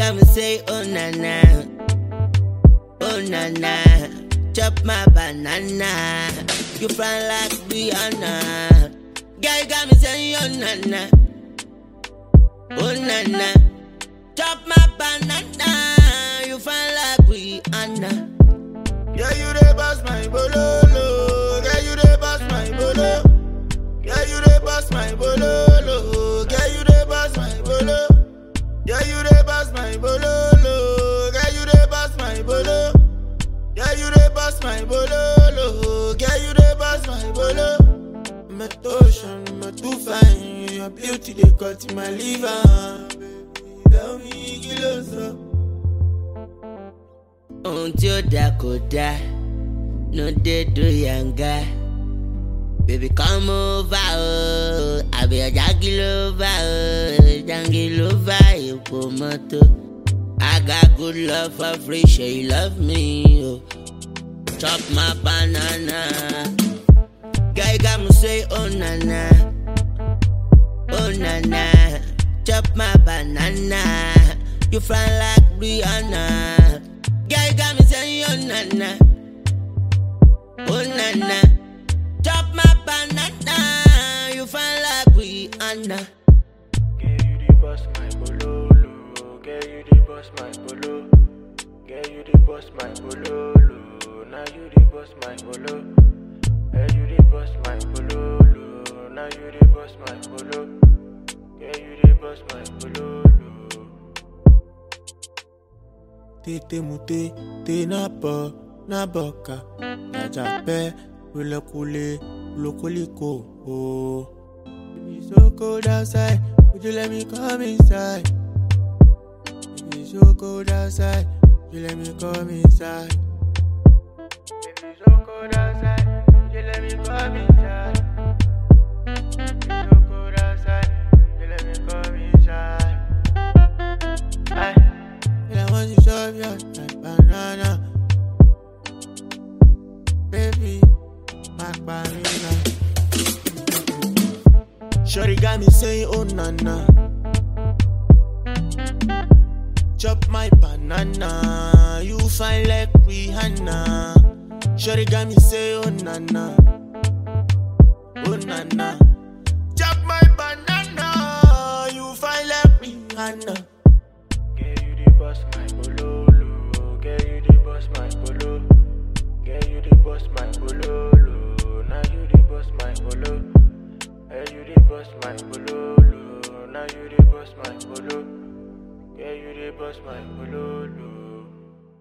got me say, oh na na, oh na na. Chop my banana, you fly like Rihanna. Girl, you got me saying, oh na na, oh na na. Chop my banana, you fly like Rihanna. Yeah, you dey bust my bololo. Yeah, you dey bust my bolo. Yeah, you dey bust my bololo. Yeah, you dey bust my bolo. Yeah, you dey bust my bololo. Yeah, you dey bust my bolo. Yeah, you dey bust my bololo. Yeah, you dey bust my bolo. I'm a ocean, I'm a too fine. Your beauty they cut in my liver. Baby, tell me, kill us up. ohun tí ó dá kò dá no dey do yanga baby come over o àbí ọjà kí ló bá o jangi ló bá ipò mọ́tò I got good love for free ṣe you love me o chop my banana girl you got me say oh na na oh na na chop my banana you fly like Rihanna. Girl, you got me saying, oh na na, oh na na. Chop my banana, you fine like Rihanna. Girl, you the boss, my bololo. Girl, you the boss, my bolo. Girl, you the boss, my bololo. Now you the boss, my bolo. Girl, you the boss, my bololo. Now you the boss, my bolo. Girl, you the boss, my bololo. Tete mute, te na po, na boka. Najape, ulekule, ulokoliko, oh. It's so cold outside. Would you let me come inside? It's so cold outside. Would you let me come inside? It's so cold outside. Would you let me come inside? It's so cold outside. Would you let me come inside? Aye. And I want you to shove you like banana. Baby, my banana. Shorty got me saying, oh na na. Chop my banana, you fine like Rihanna. Shorty got me saying, oh na na, oh na na. Chop my banana, you fine like Rihanna. Girl, you the boss, my bololo. Girl, you the boss, my bolo. Girl, you the boss, my bololo. Now you the boss, my bolo. Girl, you the boss, my bololo. Now you the boss, my bolo. Girl, you the boss, my bololo.